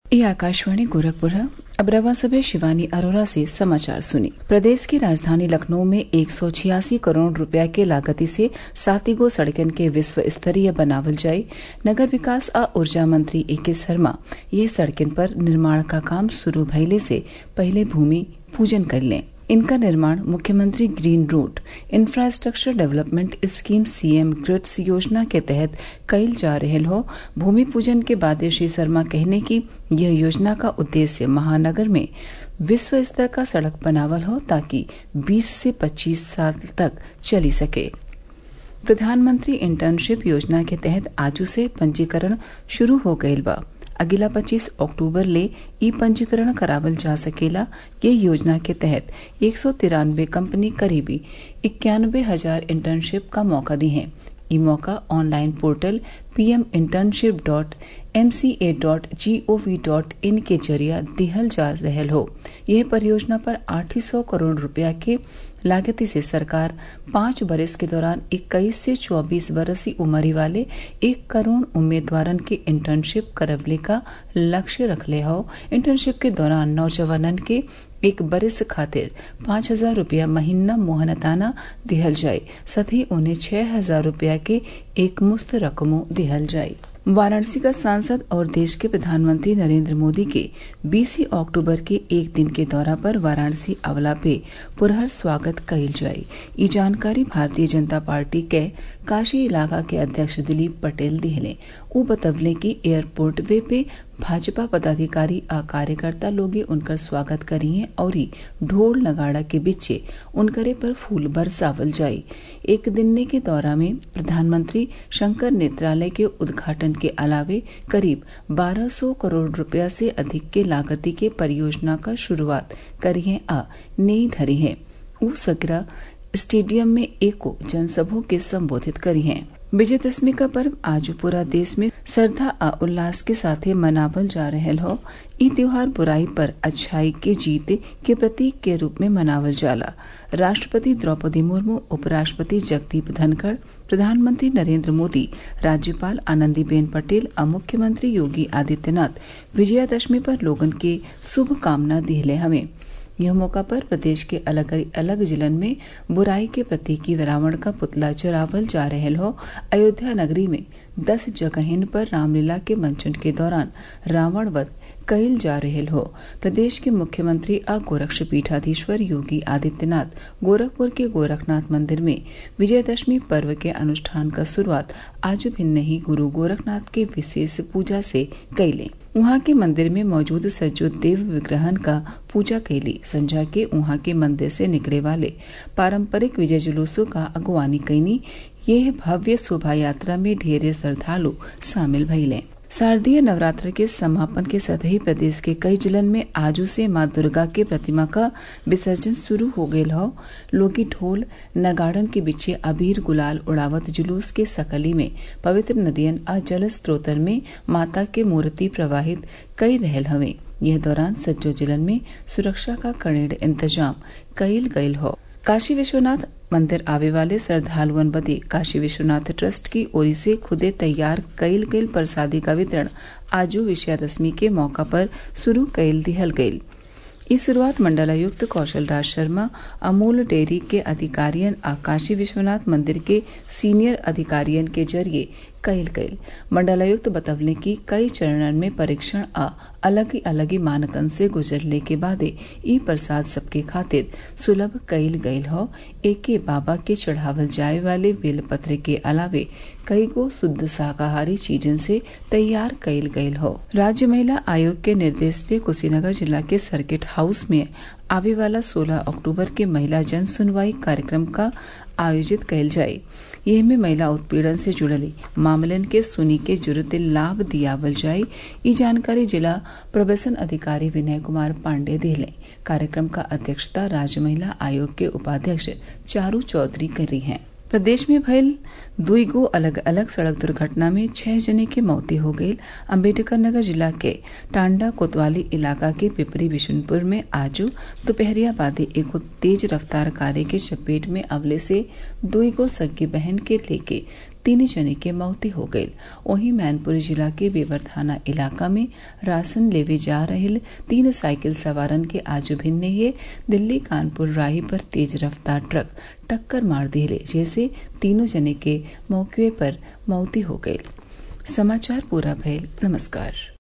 ये आकाशवाणी गोरखपुर है अब रवा सभे शिवानी अरोरा से समाचार सुनी प्रदेश की राजधानी लखनऊ में एक सौ छियासी करोड़ रुपया के लागती से सातिगो सड़कन के विश्व स्तरीय बनावल जाये नगर विकास आ ऊर्जा मंत्री ए के शर्मा ये सड़कन पर निर्माण का काम शुरू भइले से पहले भूमि पूजन कर लें इनका निर्माण मुख्यमंत्री green route infrastructure development scheme CM GRIDS योजना के तहत कइल जा रहल हो भूमि पूजन के बाद श्री शर्मा कहने की यह योजना का उद्देश्य महानगर में विश्व स्तर का सड़क बनावल हो ताकि 20 से 25 साल तक चली सके प्रधानमंत्री इंटर्नशिप योजना के तहत आजू से पंजीकरण शुरू हो गयल बा अगिला 25 अक्टूबर ले ई पंजीकरण करावल जा सकेला ये योजना के तहत एक सौ तिरानवे कंपनी करीबी इक्यानवे हजार इंटर्नशिप का मौका दी है ई मौका online portal PM internship dot M C A dot G O V dot in के जरिया दिहल जा रहल हो यह परियोजना पर आठ सौ करोड़ रुपया के लागती से सरकार पांच बरस के दौरान इक्कीस से चौबीस बरसी उमरी वाले एक करोड़ उम्मीदवारन के इंटर्नशिप करवले का लक्ष्य रखले हो इंटर्नशिप के दौरान नौजवानन के एक बरिस खातिर पाँच हजार रूपया महीना मोहनताना दिहल जाये साथ ही उन्हें छह हजार रूपया के एक मुस्त रकमों दिहल जाये वाराणसी का सांसद और देश के प्रधानमंत्री नरेंद्र मोदी के 20 अक्टूबर के एक दिन के दौरा पर वाराणसी अवला पे पुरहर स्वागत कइल जाये ये जानकारी भारतीय जनता पार्टी के काशी इलाका के अध्यक्ष दिलीप पटेल दिहले उ बतवले की एयरपोर्ट वे पे भाजपा पदाधिकारी आ कार्यकर्ता लोग उनकर स्वागत करिए और ढोल नगाड़ा के बीचे उनकरे पर फूल बरसावल जाये एक दिनने के दौरा में प्रधानमंत्री शंकर नेत्रालय के उद्घाटन के अलावे करीब 1200 करोड़ रुपया से अधिक के लागती के परियोजना का शुरुआत करिए आ नई धरी है ऊ सगरा स्टेडियम में एको जनसभा के संबोधित करी हैं विजयदशमी का पर्व आज पूरा देश में श्रद्धा आ उल्लास के साथ मनावल जा रहल हो ई त्योहार बुराई पर अच्छाई के जीत के प्रतीक के रूप में मनावल जाला राष्ट्रपति द्रौपदी मुर्मू उपराष्ट्रपति जगदीप धनखड़ प्रधानमंत्री नरेंद्र मोदी राज्यपाल आनंदीबेन पटेल और मुख्यमंत्री योगी आदित्यनाथ विजयादशमी पर लोगन के शुभकामना दिहले हमें यह मौका पर प्रदेश के अलग अलग जिलन में बुराई के प्रतीकी रावण का पुतला चरावल जा रहल हो अयोध्या नगरी में दस जगहिन पर रामलीला के मंचन के दौरान रावण वध कइल जा रहल हो प्रदेश के मुख्यमंत्री आ गोरक्ष पीठाधीश्वर योगी आदित्यनाथ गोरखपुर के गोरखनाथ मंदिर में विजयदशमी पर्व के अनुष्ठान का शुरुआत आज भिन्न ही गुरु गोरखनाथ के विशेष पूजा से कैले वहां के मंदिर में मौजूद सज्जो देव विग्रहन का पूजा कैली संझा के वहां के मंदिर से निकले वाले पारंपरिक विजय जुलूसों का अगुवानी कैनी यह भव्य शोभा यात्रा में ढेरे श्रद्धालु शामिल भइले शारदीय नवरात्र के समापन के साथ ही प्रदेश के कई जिलन में आजू से माँ दुर्गा के प्रतिमा का विसर्जन शुरू हो गयल हो लोगी ढोल नगाड़न के पीछे अबीर गुलाल उड़ावत जुलूस के सकली में पवित्र नदियन आ जल स्त्रोतन में माता के मूर्ति प्रवाहित कई रहल हवे यह दौरान सज्जो जिलन में सुरक्षा का कड़ेड़ इंतजाम कइल गयल हो काशी विश्वनाथ मंदिर आवे वाले श्रद्धालुअन बदे काशी विश्वनाथ ट्रस्ट की ओर से खुदे तैयार कइल गइल प्रसादी का वितरण आजू विजयादशमी के मौका पर शुरू कइल दिहल गइल इस शुरुआत मंडलायुक्त कौशल राज शर्मा अमूल डेयरी के अधिकारियन आ काशी विश्वनाथ मंदिर के सीनियर अधिकारियन के जरिए कइल गइल मंडलायुक्त बतवले की कई चरणन में परीक्षण आ अलग ही अलग ही मानकन से गुजरले के बादे ई प्रसाद सबके खातिर सुलभ कइल गइल हो एके बाबा के चढ़ावल जाए वाले बेलपत्र के अलावे कई गो शुद्ध शाकाहारी चीजन से तैयार कइल गइल हो राज्य महिला आयोग के निर्देश पे कुशीनगर जिला के सर्किट हाउस में आवे वाला 16 अक्टूबर के महिला जन सुनवाई कार्यक्रम का आयोजित कइल जाये यह में महिला उत्पीड़न से जुड़ले मामलन के सुनी के जुड़ते लाभ दियावल जाये ये जानकारी जिला प्रबसन अधिकारी विनय कुमार पांडे दिले कार्यक्रम का अध्यक्षता राज्य महिला आयोग के उपाध्यक्ष चारू चौधरी करी हैं प्रदेश में भयल दुई गो अलग अलग सड़क दुर्घटना में छह जने की मौती हो गई अम्बेडकर नगर जिला के टांडा कोतवाली इलाका के पिपरी बिशुनपुर में आजू दोपहरिया बादे एगो तेज रफ्तार कारे के चपेट में अवले से दुई गो सगी बहन के लेके तीन जने के मौती हो गई वहीं मैनपुरी जिला के बेवर थाना इलाका में राशन लेवे जा रहे तीन साइकिल सवारन के आज भिन्ने ही दिल्ली कानपुर राही पर तेज रफ्तार ट्रक टक्कर मार दिले जैसे तीनों जने के मौके पर मौती हो गई समाचार पूरा भयल नमस्कार